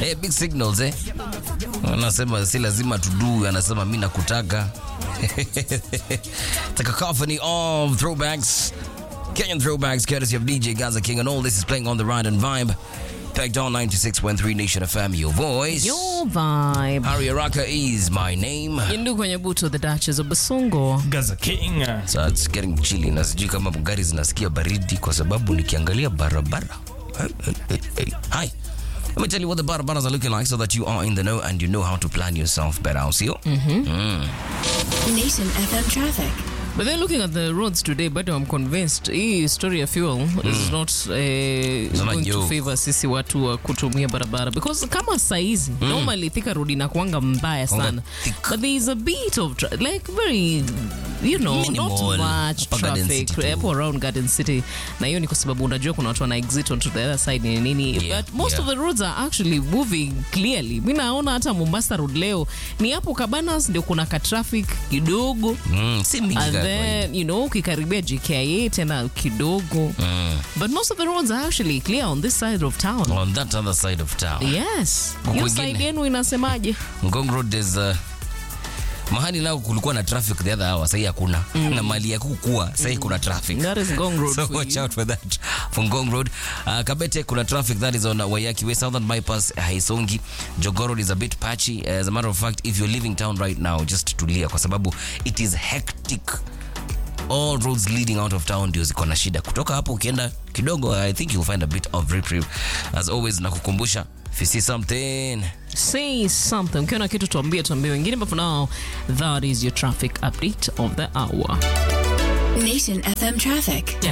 Eh, big signals eh. Anasema si lazima tudu, anasema mimi nakutaka. The cacophony of throwbacks. Kenyan throwbacks courtesy of DJ Gaza King and all this is playing on the ride and vibe. Pegged on 96.3 Nation FM, your voice. Your vibe. Harry Araka is my name. Yindu kwenye buto the Duchess of Basungo. Gaza King. So it's getting chilly na sijui kama gari zinasikia baridi kwa sababu nikiangalia barabara. Hi. Let me tell you what the barabaras are looking like so that you are in the know and you know how to plan yourself better. I'll see you. Nation FM traffic. But then looking at the roads today, but I'm convinced hii story ya fuel is not uh, not going to joke. favor sisi watu wa kutumia barabara because kama saizi normally Thika road inakuanga mbaya sana thick. but there is a bit of tra- like very you know Minimal. not much Hapa Garden traffic City tu. hapo around Garden City na hiyo ni kwa sababu unajua kuna watu wana exit onto the other side ni nini Yeah, but most yeah. of the roads are actually moving clearly mi naona hata Mombasa road leo ni hapo Cabanas ndio kuna ka traffic kidogo Mm, si mingi and kaka then you know ukikaribia JKIA tena kidogo but most of the roads are actually clear on this side of town on that other side of town. yes Huku hiyo kwingine. side yenu inasemaje Ngong Road is uh, mahali nao kulikuwa na traffic the other hour, sahii hakuna na mali ya kukua sahii kuna traffic. that is Ngong Road so for watch you. out for that for Ngong Road. Uh, Kabete kuna traffic that is on uh, Wayaki Way, Southern Bypass, Haisongi. Jogoo Road is a bit patchy. As a matter of fact, if you're leaving town right now, just tulia kwa sababu it is hectic. All roads leading out of town ndio ziko na shida. Kutoka hapo ukienda kidogo, I think you'll find a bit of reprieve. As always, nakukumbusha if you see something say something ukiona kitu tuambie tuambie wengine but for now that is your traffic update of the hour Nation FM traffic.